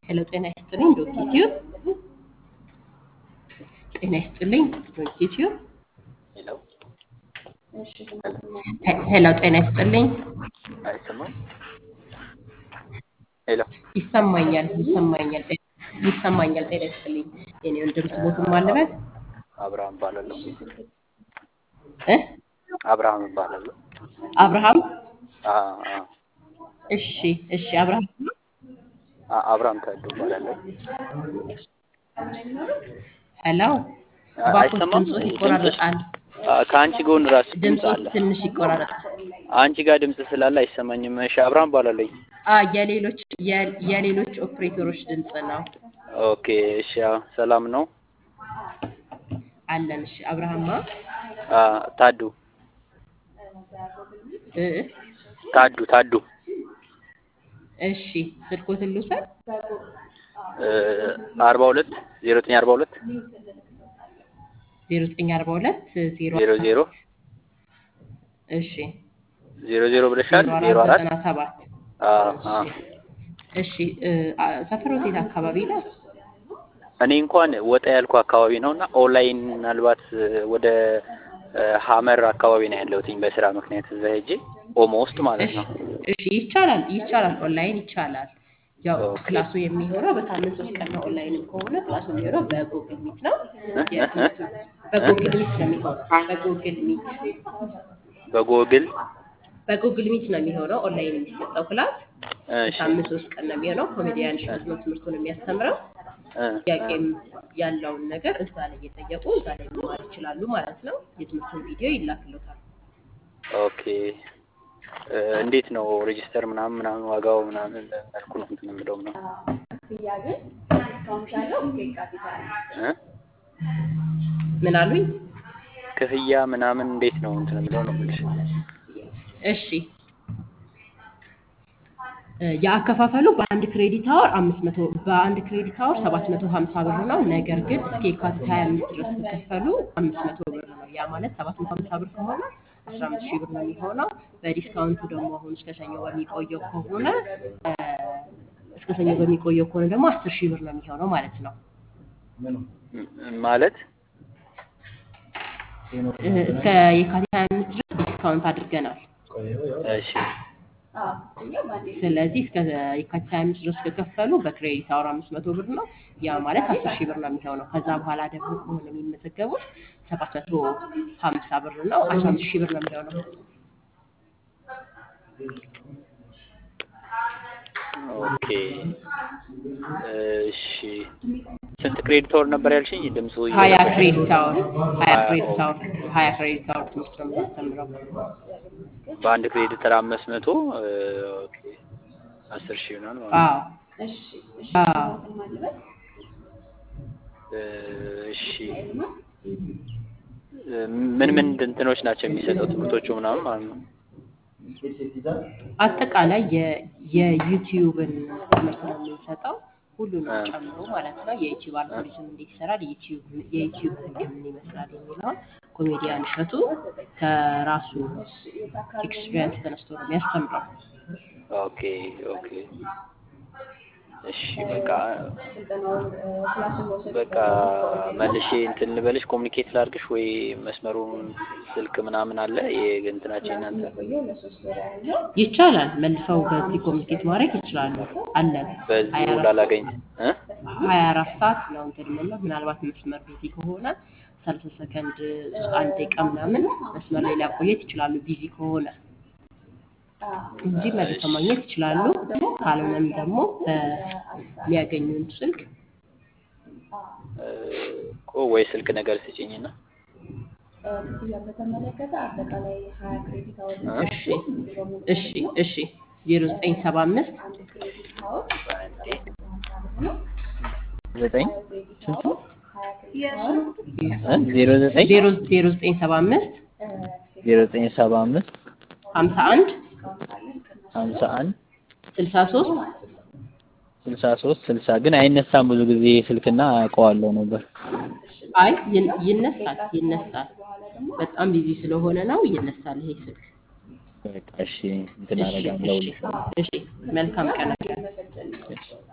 ሄሎ ጤና ይስጥልኝ ዶክ ዩቲዩብ ጤና ይስጥልኝ ዶክ ዩቲዩብ ሄሎ ሄ- ሄሎ ጤና ይስጥልኝ አይሰማም? ሄሎ ይሰማኛል ይሰማኛል ጤ- ይሰማኛል ጤና ይስጥልኝ የኔ ወንድም ስሞቱን ማለበት አብርሃም እባላለሁ። እ አብርሃም እባላለሁ። አብርሃም አ አ እሺ እሺ አብርሃም አ- አብርሃም ታዱ እባላለሁ። ሄሎ አ- እባክዎት አይሰማም? ድምፆት ድምፅሽ ይቆራረጣል አ፣ ከአንቺ ጎን ራሱ ድምፅ ድምፆት አለ። ትንሽ ይቆራረጣል አንቺ ጋር ድምፅ ስላለ አይሰማኝም። እሺ አብርሃም እባላለሁ። አ የሌሎች የ- የሌሎች ኦፕሬተሮች ድምፅ ነው ኦኬ እሺ፣ አዎ፣ ሰላም ነው። አለን እሺ አብርሃማ አ፣ ታዱ እ ታዱ ታዱ እሺ ስልኮትን ልውሰድ እ፣ አርባ ሁለት ዜሮ ዘጠኝ አርባ ሁለት ዜሮ ዘጠኝ አርባ ሁለት ዜሮ ዜሮ ዜሮ እሺ ዜሮ ዜሮ ብለሻል። ዜሮ ዜሮ አራት አራት ዘጠና ሰባት አ አ እሺ እ፣ አ- ሰፈሮት የት አካባቢ ነው? እኔ እንኳን ወጣ ያልኩ አካባቢ ነው እና ኦንላይን ምናልባት እ፣ ወደ እ፣ ሀመር አካባቢ ነው ያለሁትኝ በስራ ምክንያት እዛ ሄጄ ኦሞ ውስጥ ማለት እሺ ነው። እሺ ይቻላል ይቻላል ኦንላይን ይቻላል። ያው ኦኬ ክላሱ የሚሆነው በሳምንት ሶስት ቀን ነው። ኦንላይንም ከሆነ ክላሱ የሚሆነው በጉግል ሚት ነው። እ እ እ የትምህርቱ እ በጉግል ሚት ነው የሚሆነው። በጉግል ሚት በጎግል በጉግል ሚት ነው የሚሆነው ኦንላይን የሚሰጠው ክላስ እሺ በሳምንት ሶስት ቀን ነው የሚሆነው። ኮሜዲያን እሸቱ ነው ትምህርቱን የሚያስተምረው። እ ጥያቄም ያለውን ነገር እዛ ላይ እየጠየቁ እዛ ላይ መማር ይችላሉ ማለት ነው። የትምህርቱን ቪዲዮ ይላክሎታል። ኦኬ እ፣ እንዴት ነው ሬጂስተር ምናምን ምናምን ዋጋው ምናምን መልኩ ነው እንትን የምለው ምናምን እ ምን አሉኝ? ክፍያ ምናምን እንዴት ነው እንትን የምለው ነው የምልሽ። እሺ እ፣ የአከፋፈሉ በአንድ ክሬዲት አወር አምስት መቶ በአንድ ክሬዲት አወር ሰባት መቶ ሀምሳ ብር ነው። ነገር ግን እስከ የካቲት ሀያ አምስት ድረስ ከከፈሉ አምስት መቶ ብር ነው። ያ ማለት ሰባት መቶ ሀምሳ ብር ከሆነ አስራ አምስት ሺህ ብር ነው የሚሆነው። በዲስካውንቱ ደግሞ አሁን እስከ ሰኞ በሚቆየው ከሆነ እ፣ እስከ ሰኞ በሚቆየው ከሆነ ደግሞ አስር ሺህ ብር ነው የሚሆነው ማለት ነው። ም- ማለት እ፣ እስከ የካቲት ሀያ አምስት ድረስ ዲስካውንት አድርገናል። እሺ ስለዚህ እስከ የካቲት 25 ድረስ ከከፈሉ በክሬዲት አወር 500 ብር ነው። ያ ማለት 10 ሺህ ብር ነው የሚሆነው። ከዛ በኋላ ደግሞ ከሆነ የሚመዘገቡት 750 ብር ነው። 15 ሺህ ብር ነው የሚሆነው። ኦኬ እሺ ስንት ክሬዲት ወር ነበር ያልሽኝ? ድምፁ ሀያ እየረበሸኝ ክሬዲት አወር ሀያ ሀያ ክሬዲት ኦኬ አወር ሀያ ክሬዲት አወር ትምህርት ነው የምናስተምረው። በአንድ ክሬዲት ተራ አምስት መቶ ኦኬ አስር ሺህ ይሆናል ማለት ነው። አዎ አዎ እ፣ እሺ እ፣ ምን ምን እንትኖች ናቸው የሚሰጠው ትምህርቶቹ ምናምን ማለት ነው? አጠቃላይ የ- የዩቲዩብን ትምህርት ነው የምንሰጠው ሁሉንም እ፣ ጨምሮ ማለት ነው። የዩቲዩብ እ፣ አልጎሪዝም እንዴት ይሰራል፣ የዩቲዩብ የዩቲዩብ ህግ ምን ይመስላል የሚለውን ኮሜዲያን እሸቱ ከራሱ ኤክስፒሪየንስ ተነስቶ ነው የሚያስተምረው። ኦኬ ኦኬ እሺ በቃ በቃ መልሼ እንትን ልበልሽ ኮሚኒኬት ላድርግሽ ወይ መስመሩን ስልክ ምናምን አለ የእንትናችን እናንተ ይቻላል። መልሰው በዚህ ኮሚኒኬት ማድረግ ይችላሉ። አለን ሀያ በዚሁ አራት ላላገኝ እ ሀያ አራት ሰዓት ነው እንትን የምንለው። ምናልባት መስመር ቢዚ ከሆነ ሰላሳ ሰከንድ አንድ ደቂቃ ምናምን መስመር ላይ ሊያቆየት ይችላሉ፣ ቢዚ ከሆነ እንጂ መልሰው እሺ ማግኘት ይችላሉ። ካልሆነም ደግሞ በሚያገኙን ስልክ እ፣ እኮ ወይ ስልክ ነገር ስጭኝና እ እሺ እሺ እሺ ዜሮ ዘጠኝ ሰባ አምስት አንዴ ዘጠኝ ስንት ነው? እ ዜሮ ዘጠኝ ዜሮ ዜሮ ዘጠኝ ሰባ አምስት ዜሮ ዘጠኝ ሰባ አምስት ሀምሳ አንድ ሀምሳ አንድ ስልሳ ሶስት ስልሳ ሶስት ስልሳ ግን አይነሳም ብዙ ጊዜ ስልክና አውቀዋለሁ ነበር። አይ ይን- ይነሳል ይነሳል። በጣም ቢዚ ስለሆነ ነው ይነሳል ይሄ ስልክ። በቃ እሺ እንትን እሺ አደርጋለሁ እሺ እሺ መልካም ቀን። እሺ